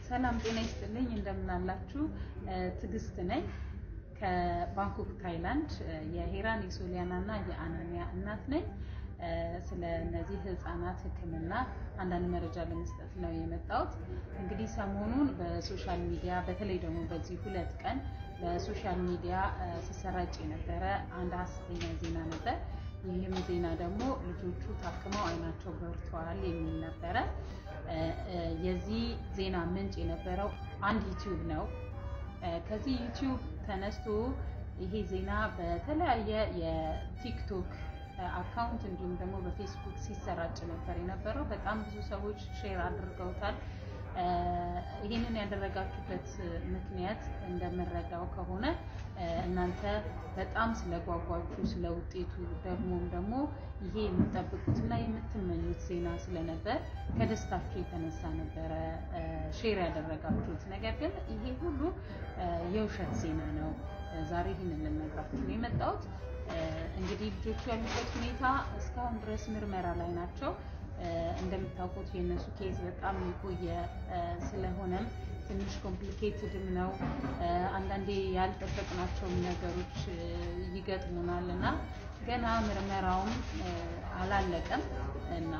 ሰላም ጤና ይስጥልኝ። እንደምናላችሁ ትዕግስት ነኝ ከባንኮክ ታይላንድ። የሄራን የሶሊያና እና የአናንያ እናት ነኝ። ስለ እነዚህ ህፃናት ሕክምና አንዳንድ መረጃ ለመስጠት ነው የመጣሁት። እንግዲህ ሰሞኑን በሶሻል ሚዲያ በተለይ ደግሞ በዚህ ሁለት ቀን በሶሻል ሚዲያ ሲሰራጭ የነበረ አንድ ሀሰተኛ ዜና ነበር። ይህም ዜና ደግሞ ልጆቹ ታክመው አይናቸው በርተዋል የሚል ነበረ። የዚህ ዜና ምንጭ የነበረው አንድ ዩቲዩብ ነው። ከዚህ ዩቲዩብ ተነስቶ ይሄ ዜና በተለያየ የቲክቶክ አካውንት እንዲሁም ደግሞ በፌስቡክ ሲሰራጭ ነበር የነበረው። በጣም ብዙ ሰዎች ሼር አድርገውታል። ይህንን ያደረጋችሁበት ምክንያት እንደምረዳው ከሆነ እናንተ በጣም ስለጓጓችሁ ስለ ውጤቱ ደግሞም ደግሞ ይሄ የምትጠብቁትና የምትመኙት ዜና ስለነበር ከደስታችሁ የተነሳ ነበረ ሼር ያደረጋችሁት። ነገር ግን ይሄ ሁሉ የውሸት ዜና ነው። ዛሬ ይህንን ልነግራችሁ ነው የመጣሁት። እንግዲህ ልጆቹ ያሉበት ሁኔታ እስካሁን ድረስ ምርመራ ላይ ናቸው። እንደምታውቁት የእነሱ ኬዝ በጣም የቆየ ስለሆነም ትንሽ ኮምፕሊኬትድም ነው። አንዳንዴ ያልጠበቅናቸውም ነገሮች ይገጥሙናል እና ገና ምርመራውም አላለቀም እና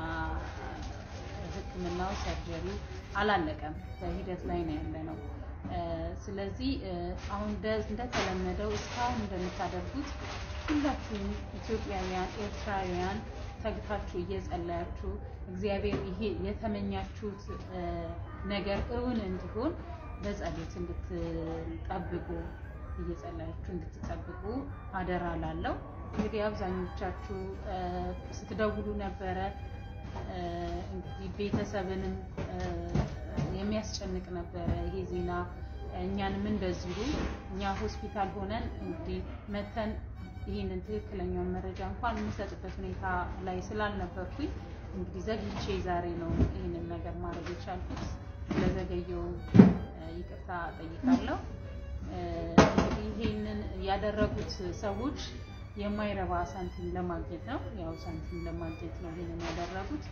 ሕክምናው ሰርጀሪው አላለቀም፣ በሂደት ላይ ነው ያለ ነው። ስለዚህ አሁን እንደተለመደው እስካሁን እንደምታደርጉት ሁላችሁም ኢትዮጵያውያን፣ ኤርትራውያን ተግታችሁ እየጸለያችሁ እግዚአብሔር ይሄ የተመኛችሁት ነገር እውን እንዲሆን በጸሎት እንድትጠብቁ እየጸለያችሁ እንድትጠብቁ አደራ ላለው። እንግዲህ አብዛኞቻችሁ ስትደውሉ ነበረ። እንግዲህ ቤተሰብንም የሚያስጨንቅ ነበረ ይሄ ዜና። እኛንም እንደዚሁ እኛ ሆስፒታል ሆነን እንግዲህ መተን ይህንን ትክክለኛውን መረጃ እንኳን የምሰጥበት ሁኔታ ላይ ስላልነበርኩኝ እንግዲህ ዘግይቼ ዛሬ ነው ይህንን ነገር ማድረግ የቻልኩት። ስለዘገየው ይቅርታ ጠይቃለሁ። እንግዲህ ይህንን ያደረጉት ሰዎች የማይረባ ሳንቲም ለማግኘት ነው፣ ያው ሳንቲም ለማግኘት ነው ይህንን ያደረጉት።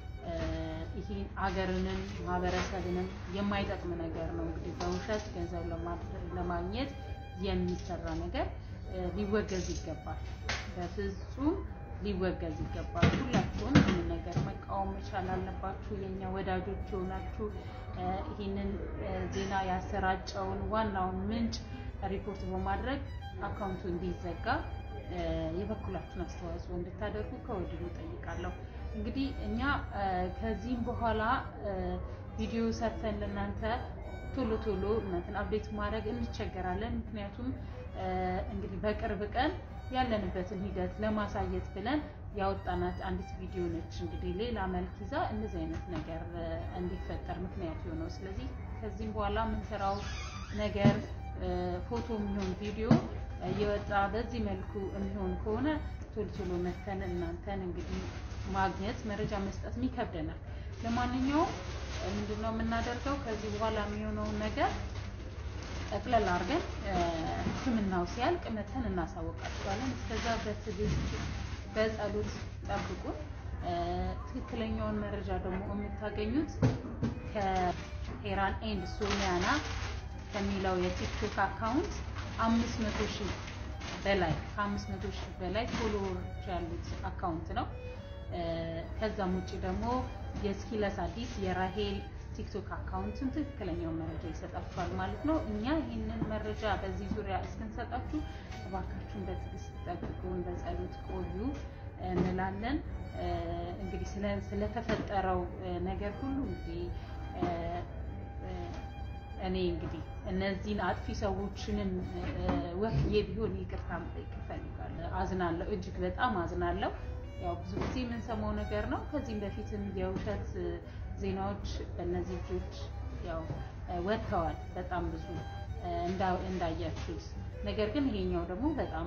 ይህን አገርንም ማህበረሰብንም የማይጠቅም ነገር ነው። እንግዲህ በውሸት ገንዘብ ለማግኘት የሚሰራ ነገር ሊወገዝ ይገባል። በፍጹም ሊወገዝ ይገባል። ሁላችሁም ይህንን ነገር መቃወም መቻል አለባችሁ። የእኛ ወዳጆች የሆናችሁ ይህንን ዜና ያሰራጨውን ዋናውን ምንጭ ሪፖርት በማድረግ አካውንቱ እንዲዘጋ የበኩላችሁን አስተዋጽኦ እንድታደርጉ ከወዲሁ ጠይቃለሁ። እንግዲህ እኛ ከዚህም በኋላ ቪዲዮ ሰርተን ለእናንተ ቶሎ ቶሎ እናንተን አፕዴት ማድረግ እንቸገራለን። ምክንያቱም እንግዲህ በቅርብ ቀን ያለንበትን ሂደት ለማሳየት ብለን ያወጣናት አንዲት ቪዲዮ ነች። እንግዲህ ሌላ መልክ ይዛ እንደዚህ አይነት ነገር እንዲፈጠር ምክንያት የሆነው። ስለዚህ ከዚህም በኋላ የምንሰራው ነገር ፎቶ የሚሆን ቪዲዮ እየወጣ በዚህ መልኩ የሚሆን ከሆነ ቶሎ ቶሎ መተን እናንተን እንግዲህ ማግኘት መረጃ መስጠት ይከብደናል። ለማንኛውም ምንድነው የምናደርገው ከዚህ በኋላ የሚሆነውን ነገር ጠቅለል አድርገን ሕክምናው ሲያልቅ መተን እናሳወቃችኋለን። እስከዛ በትዕግስት በጸሎት ጠብቁን። ትክክለኛውን መረጃ ደግሞ የምታገኙት ከሄራን ኤንድ ሶሊያና ከሚለው የቲክቶክ አካውንት አምስት መቶ ሺህ በላይ ከአምስት መቶ ሺህ በላይ ፎሎወሮች ያሉት አካውንት ነው። ከዛም ውጭ ደግሞ የስኪለስ አዲስ የራሄል ቲክቶክ አካውንትን ትክክለኛውን መረጃ ይሰጣችኋል ማለት ነው። እኛ ይህንን መረጃ በዚህ ዙሪያ እስክንሰጣችሁ እባካችሁን በትዕግስት ጠብቁን፣ በጸሎት ቆዩ እንላለን። እንግዲህ ስለተፈጠረው ነገር ሁሉ እንግዲህ እኔ እንግዲህ እነዚህን አጥፊ ሰዎችንም ወክዬ ቢሆን ይቅርታ መጠየቅ እፈልጋለሁ። አዝናለሁ፣ እጅግ በጣም አዝናለሁ። ያው ብዙ ጊዜ የምንሰማው ነገር ነው። ከዚህም በፊትም የውሸት ዜናዎች በእነዚህ ልጆች ያው ወጥተዋል፣ በጣም ብዙ እንዳያችሁት። ነገር ግን ይሄኛው ደግሞ በጣም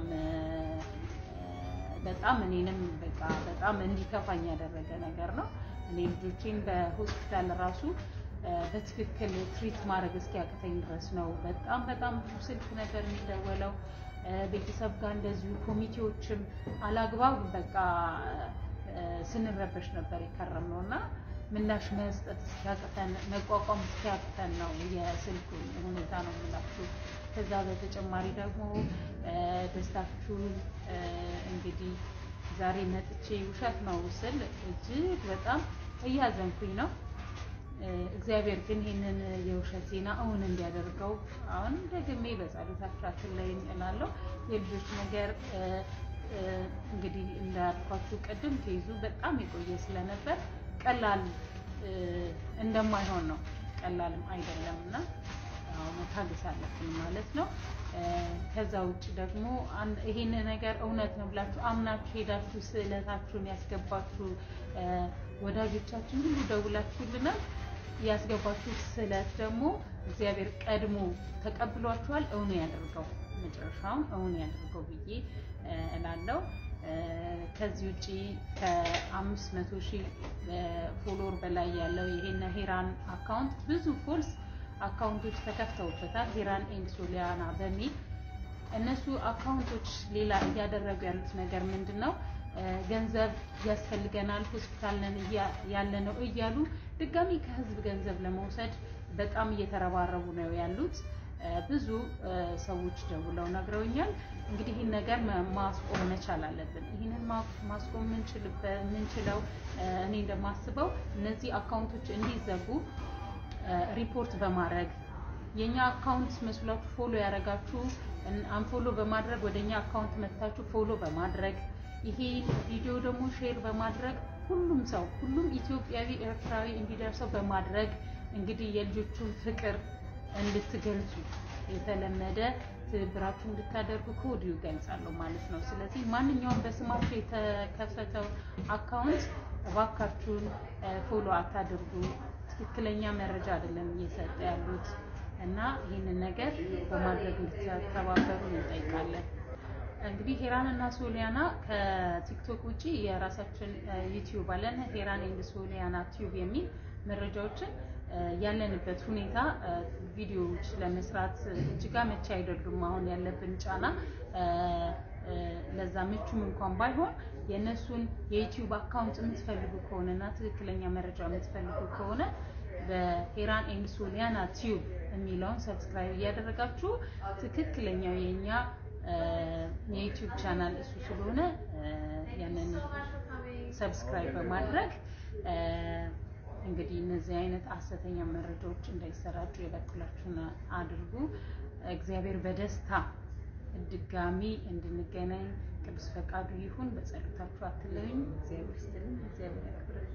በጣም እኔንም በቃ በጣም እንዲከፋኝ ያደረገ ነገር ነው። እኔ ልጆቼን በሆስፒታል ራሱ በትክክል ትሪት ማድረግ እስኪያቅተኝ ድረስ ነው በጣም በጣም ብዙ ስልክ ነበር የሚደወለው ቤተሰብ ጋር እንደዚሁ ኮሚቴዎችም አላግባብ በቃ ስንረበሽ ነበር የከረም ነው እና ምላሽ መስጠት እስኪያቅተን መቋቋም እስኪያቅተን ነው የስልኩን ሁኔታ ነው የምላችሁ። ከዛ በተጨማሪ ደግሞ ደስታችሁን እንግዲህ ዛሬ መጥቼ ውሸት ነው ስል እጅግ በጣም እያዘንኩኝ ነው። እግዚአብሔር ግን ይህንን የውሸት ዜና እውን እንዲያደርገው አሁን ደግሜ በጸሎታችሁ አትለዩኝ እላለሁ። የልጆች ነገር እንግዲህ እንዳልኳችሁ ቅድም ተይዙ በጣም የቆየ ስለነበር ቀላል እንደማይሆን ነው። ቀላልም አይደለም እና መታገስ አለብን ማለት ነው። ከዛ ውጭ ደግሞ ይሄን ነገር እውነት ነው ብላችሁ አምናችሁ ሄዳችሁ ስዕለታችሁን ያስገባችሁ ወዳጆቻችን ሁሉ ደውላችሁልናል። ያስገባችሁ ስዕለት ደግሞ እግዚአብሔር ቀድሞ ተቀብሏችኋል። እውን ያደርገው መጨረሻውን እውን ያደርገው ብዬ እላለሁ። ከዚህ ውጪ ከአምስት መቶ ሺህ ፎሎወር በላይ ያለው ይሄን ሄራን አካውንት ብዙ ፎልስ አካውንቶች ተከፍተውበታል። ሄራን ኤንድ ሶሊያና በሚል እነሱ አካውንቶች ሌላ እያደረጉ ያሉት ነገር ምንድን ነው? ገንዘብ ያስፈልገናል፣ ሆስፒታል ነን ያለ ነው እያሉ ድጋሚ ከህዝብ ገንዘብ ለመውሰድ በጣም እየተረባረቡ ነው ያሉት። ብዙ ሰዎች ደውለው ነግረውኛል። እንግዲህ ይህን ነገር ማስቆም መቻል አለብን። ይህንን ማስቆም የምንችለው እኔ እንደማስበው እነዚህ አካውንቶች እንዲዘጉ ሪፖርት በማድረግ የኛ አካውንት መስሏችሁ ፎሎ ያደረጋችሁ አንፎሎ በማድረግ ወደ እኛ አካውንት መታችሁ ፎሎ በማድረግ ይሄ ቪዲዮ ደግሞ ሼር በማድረግ ሁሉም ሰው ሁሉም ኢትዮጵያዊ ኤርትራዊ እንዲደርሰው በማድረግ እንግዲህ የልጆቹን ፍቅር እንድትገልጹ የተለመደ ትብብራችሁ እንድታደርጉ ከወዲሁ ይገልጻለሁ ማለት ነው። ስለዚህ ማንኛውም በስማችሁ የተከፈተው አካውንት እባካችሁን ፎሎ አታድርጉ። ትክክለኛ መረጃ አይደለም እየሰጠ ያሉት እና ይህንን ነገር በማድረግ እንድትተባበሩ እንጠይቃለን። እንግዲህ ሄራን እና ሶሊያና ከቲክቶክ ውጪ የራሳችን ዩቲዩብ አለን። ሄራን ኤንድ ሶሊያና ቲዩብ የሚል መረጃዎችን ያለንበት ሁኔታ ቪዲዮዎች ለመስራት እጅጋ መቼ አይደሉም። አሁን ያለብን ጫና ለዛ ምቹም እንኳን ባይሆን የእነሱን የዩቲዩብ አካውንት የምትፈልጉ ከሆነ እና ትክክለኛ መረጃ የምትፈልጉ ከሆነ በሄራን ኤንድ ሶሊያና ቲዩብ የሚለውን ሰብስክራይብ እያደረጋችሁ ትክክለኛው የኛ የዩቲዩብ ቻናል እሱ ስለሆነ ያንን ሰብስክራይብ በማድረግ እንግዲህ እነዚህ አይነት ሐሰተኛ መረጃዎች እንዳይሰራጩ የበኩላችሁን አድርጉ። እግዚአብሔር በደስታ ድጋሚ እንድንገናኝ ቅዱስ ፈቃዱ ይሁን። በጸሎታችሁ አትለዩኝ። እግዚአብሔር ይስጥልኝ። እግዚአብሔር ያክብርልኝ።